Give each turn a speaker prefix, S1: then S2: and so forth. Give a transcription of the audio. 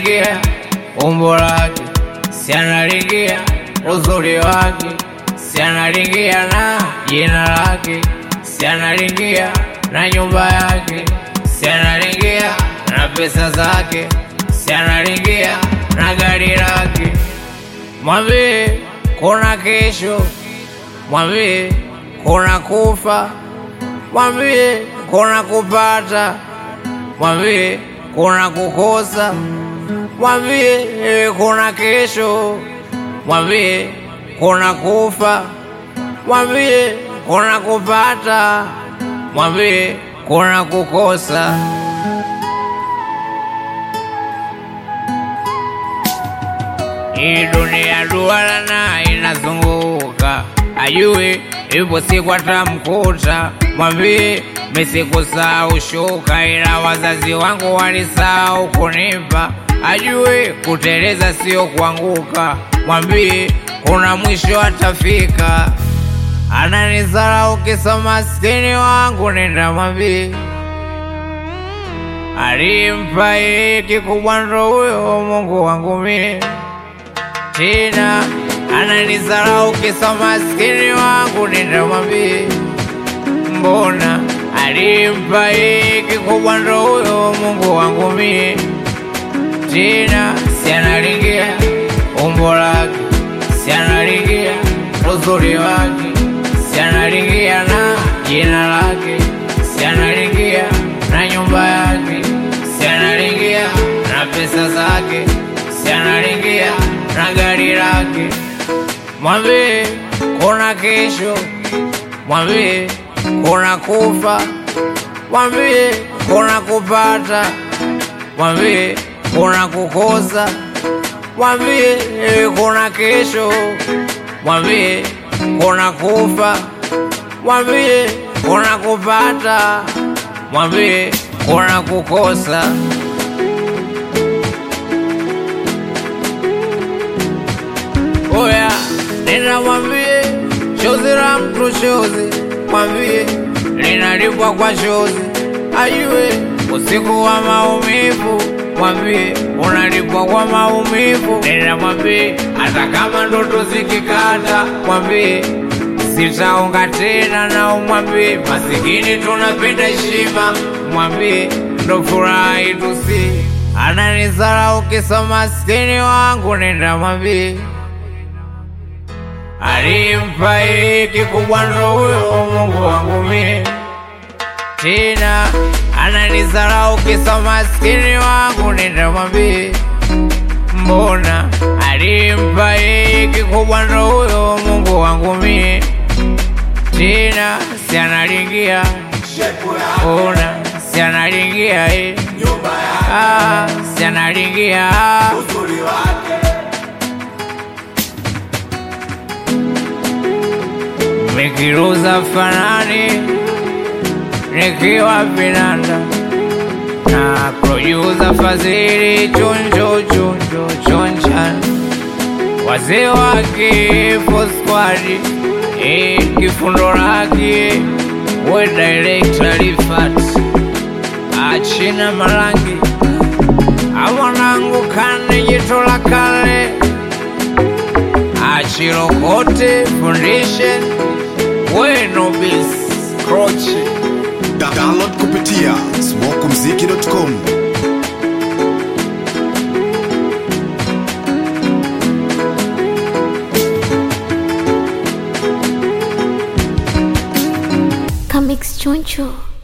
S1: analingia umbo lake, si analingia uzuri wake, si analingia na jina lake, si analingia na nyumba yake, si analingia na pesa zake, si analingia na gari lake. Mwambie kuna kesho, mwambie kuna kufa, mwambie kuna kupata, mwambie kuna kukosa, mwambie eh, kuna kesho, mwambie kuna kufa, mwambie kuna kupata, mwambie kuna kukosa. Hii dunia duara na inazunguka, ajue ipo siku atamkuta. Mwambie mesikusahau shuka, ila wazazi wangu walisahau kunipa. Ajue kuteleza sio kuanguka, mwambie kuna mwisho atafika. Ananizarau kisa maskini wangu, nenda mwambie alimpa yeye kikubwa ndo huyo Mungu wangu mie tena ananizarau kisa maskini wangu, nitamwambie mbona alimpa yeye kikubwa ndo huyo Mungu wangu mie tena si analingia umbo lake, si analingia uzuri wake, si analingia na jina lake, si analingia na nyumba yake, si analingia na pesa zake, si analingia na gari lake. Mwambie kuna kesho, mwambie kuna kufa, mwambie kuna kupata, mwambie kuna kukosa, mwambie eh, kuna kesho, mwambie kuna kufa, mwambie kuna kupata, mwambie kuna kukosa. Oya, nenda mwambie chozi la mtu chozi, mwambie linalipwa kwa chozi, ajue usiku wa maumivu, mwambie unalipwa kwa maumivu. Nenda mwambie hata kama ndoto zikikata, mwambie sitaonga tena, na umwambie masikini tunapenda heshima, mwambie ndo furaha yetu si ananizarau kisa maskini wangu, nenda mwambie alimpa yeye kikubwa ndo huyo Mungu wangu mie, tena ananizarau kisa maskini wangu, nenda mwambie mbona alimpa yeye kikubwa ndo huyo Mungu wangu mie, tena si analingia ona, si analingia eh, ah, si analingia nikiruza fanani nikiwa vinanda na producer Fadhili chonjo chonjo chonchan wazee wake fosquadi e kifundo lake we director Rifat achina marangi amwanangu kane jito la kale achirokote foundation wenobis krochi
S2: Da- Download kupitia smokumziki.com.
S3: Comics Choncho.